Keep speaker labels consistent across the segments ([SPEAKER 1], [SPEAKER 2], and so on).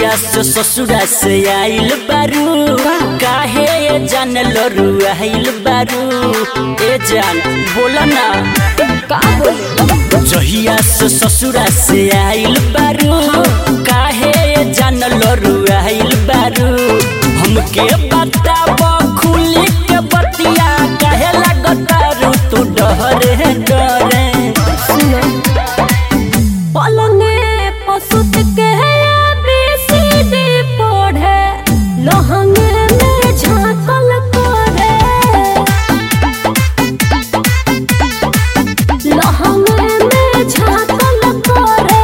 [SPEAKER 1] जहिया से ससुरा से आइल बारू काहे ये जान लरू आइल बारू ए जान बोला ना
[SPEAKER 2] का बोले
[SPEAKER 1] जहिया से ससुरा से आइल बारू काहे ये जान लरू आइल बारू हमके बताब खुली के बतिया काहे लगतारू तू डरे डरे
[SPEAKER 2] सुनो पलंगे पसुत के बीसीडी पढ़े लहंगे में झांकल करे लहंगे में झांकल करे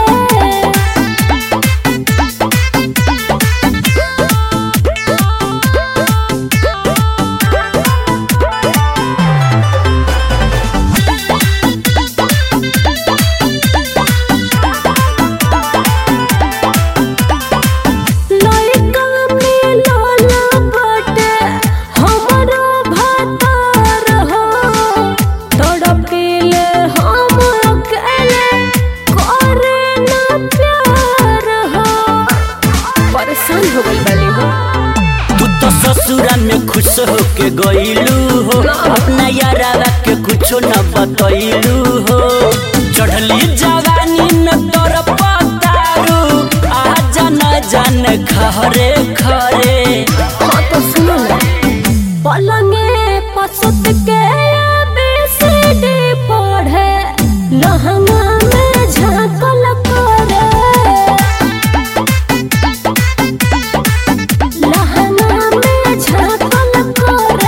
[SPEAKER 2] लइका मिलल बाटे हमरो भातार हो तड़पिले हम अकेले करे ना प्यार हो परेशान हो गइल बानी हो
[SPEAKER 1] तू तो ससुरा में खुश होके गईलू हो अपना यारा के कुछो न बतैलू हो चढ़ली जवानी में तोर पतारू आ जान जान खरे खरे
[SPEAKER 2] हाँ तो सुनो ना पलंगे पसुत के बीसीडी पढ़े लहंगा में झांकल करे लहंगा में झांकल करे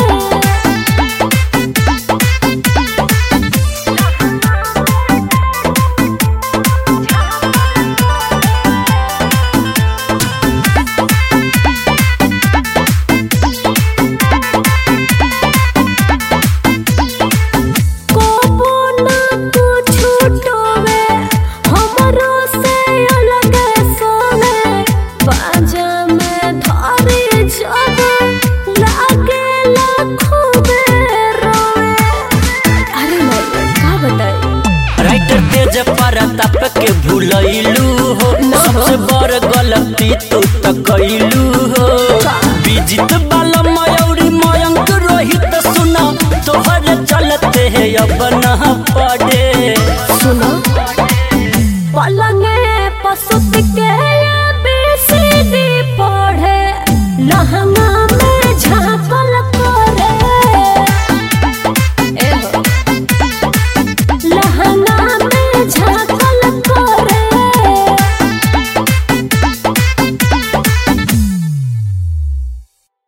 [SPEAKER 2] कोबो ना कुछु टोवे हमरो से अलग सोवे बाजा में धरे जब लागे लाखों में रोवे अरे नहीं का बताई
[SPEAKER 1] राइटर तेज परताप के भूलैलू हो
[SPEAKER 2] ना हो।
[SPEAKER 1] सबसे बड़ गलती तू तो कैलू हो विजित बाला मयूरी मयंक रोहित सुना तोहर चलते है अब न पड़े
[SPEAKER 2] सुनो पलंगे पसुत के